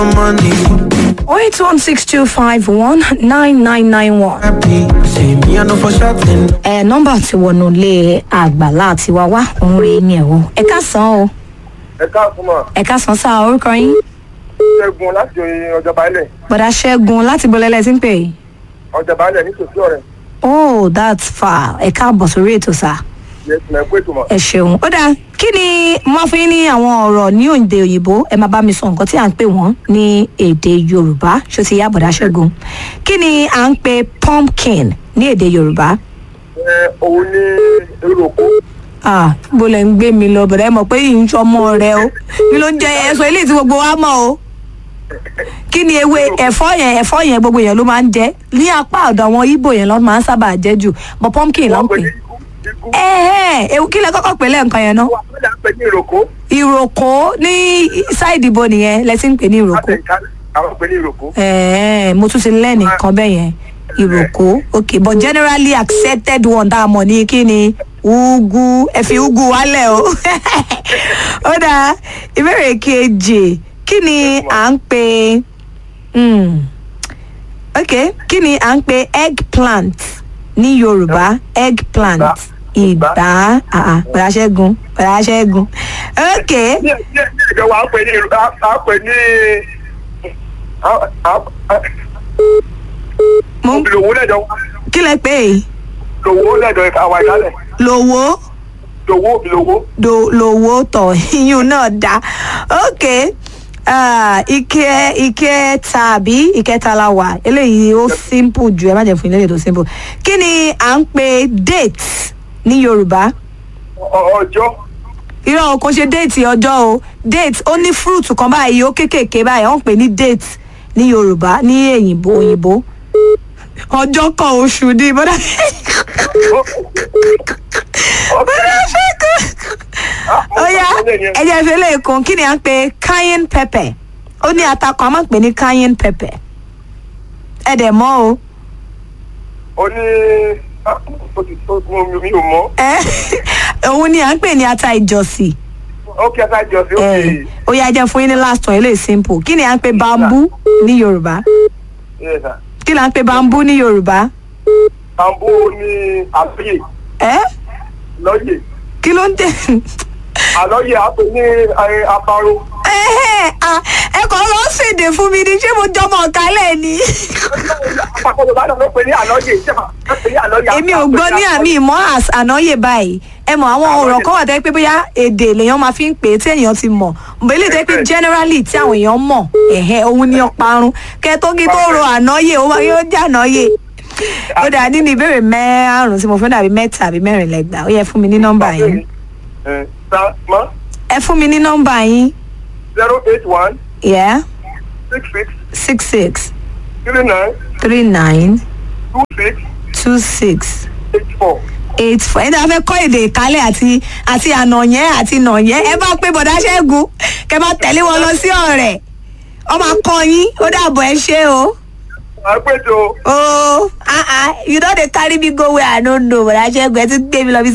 money. 08162519991. Happy, say me, I know for shopping. ẹ nọmba tí wọnú ilé àgbàlá àti wá wá òun rèé ni ẹ o ẹ káàsán o ẹ káàkùn mà ẹ káàsán sáà orúkọ yín ṣẹ́gun láti ọjọba ilẹ̀ gbọdá ṣẹgun láti bọlẹlẹ tí ń pè é ọjọba ilẹ̀ nítòsí ọ̀rẹ́ oh that's far ẹ káàbọ̀ sórí ètò sáà yẹtùmọ̀ ẹ̀kú ètò mọ̀. ẹ ṣeun ó dáa kí ni mo máa fún yín ní àwọn ọ̀rọ̀ ní òǹde òyìnbó ẹ máa bá mi sọ nǹkan tí à ń pè wọ́n ní èdè yorùbá ṣó ti yá bọ̀dá ṣẹ́gun kí ni à ń pè pumpkin ní èdè yorùbá ẹ òun ní èrò òkú ah bó lẹ ń gbé mi lọ bọ̀dá ẹ mọ̀ pé yìí ń sọmọ rẹ o kí ló ń jẹ ẹsọ ilé tí gbogbo wa mọ̀ o kí ni ewé ẹ̀fọ́ yẹn ẹ̀fọ́ yẹn gbogbo yẹn ló máa ń jẹ ní apá ọ̀dọ̀ àwọn ibo yẹn ló máa ń sábà jẹ jù but pumpkin ló ń wọ́n pè pè ní ikú ẹ̀ẹ́ ewu kí lẹ kọ́kọ́ pè lẹ́ǹkan yẹn náà wọ́n pè ní pè ní èrò òkú ìròkó ní sáìdì ibo nìyẹn lẹ ti ń pè ní ìròkó àtẹ̀kálẹ̀ àwọn pè ní èrò òkú. ẹ̀ẹ́ mo tún ti lẹ́nì kan bẹ́ẹ̀ yẹn ìròkó ok but generally accepted one tá a mọ̀ ní kí ni ugu ẹ fi ugu wálẹ̀ o ó dáa ìbéèrè kejì kí ni à ń pè mm, ok kí ni à ń pè eggplant ní yorùbá eggplant ìgbà pẹ̀lú aṣẹ́gun pẹ̀lú aṣẹ́gun ok ní ní ní ìjọ wa á pè ní èrò á pè ní mo ń lòwó lẹ́jọ́ wa kí lẹ pè é lòwó lẹ́jọ́ àwa ìdálẹ̀ lówó. lòwó lòwó do lówó tọ̀ iyún náà dá ok ah, ike ike tàbí ìkẹta la wà eléyìí ó simple ju ẹ má jẹ fún ilé tó simple kí ni à ń pè date ní yorùbá Ọ- ọjọ́ irọ́ o kò ṣe déètì ọjọ́ o date ó ní fruit kan báyìí ó kéékèèké báyìí wọ́n ń pè ní date ní yorùbá ní èyìnbó òyìnbó ọjọ́ kan oṣù ní bọ́dá bọ́dá ṣẹ́gun ó yá ẹ̀jẹ̀ ìfẹ́lẹ́ èkó kí ni à ń pè cayenne pepper ó ní atakọ̀ a máa ń pè ní cayenne pepper ẹ dẹ̀ mọ́ o ó ní ah, ó ti tó mi ò mọ̀ ẹ òun ni à ń pè ní ata ìjọsìn ó kí ẹ ká jọ sí ẹ òkè ó yá jẹ́ fún yín ní last one eléyìí simple kí ni à ń pè bamboo ní yorùbá Yes, sir. kí là ń pè bamboo ní yorùbá Àbó ní àlọ́yè ẹ lọ́yè kí ló ń tẹ àlọ́yè àpè ní ẹ, aparo. ẹ ẹ kàn lọ ṣèdè fún mi ni ṣé mo jọmọ ọ̀kálẹ̀ ni Àpapọ̀ Yorùbá náà ló pè ní àlọ́yè ìjọba ló pè ní àlọ́yè. èmi ò gbọ́ ní àmì ìmọ̀ as ànáyè báyìí ẹ mọ̀ àwọn ọ̀rọ̀ kan wà tẹ́ pé bóyá èdè lèèyàn máa fi ń pè é tí èèyàn ti mọ̀ bó ilé tẹ́ pé generally tí àwọn èèyàn mọ̀ ẹ̀hẹ́ òun ni ọparun kẹ́ tó kí tó ro ànáyè ó máa yóò jẹ́ ànáyè ó dà nínú ìbéèrè márùn tí mo fẹ́ dàbí mẹ́ta àbí mẹ́rin lẹ́gbàá ó yẹ fún mi ní nọ́mbà yín Ẹ, sa mọ́ ẹ fún mi ní nọ́mbà yín zero eight one yeah six six six six three nine three nine two six two six eight four. eight four ẹni tí a fẹ́ kọ́ èdè ìkálẹ̀ àti àti ànàyẹ́ àti nàyẹ́ ẹ bá pé bọ̀dá ṣẹ́gun kẹ bá tẹ̀lé wọn lọ sí ọ̀rẹ́ ọmọ akọ yín ó dàbọ̀ ẹ ṣe o. Àpèjọ. o ah ah you don dey carry me go where i no know bọ̀dá ṣẹ́gun ẹ ti gbé mi lọ bí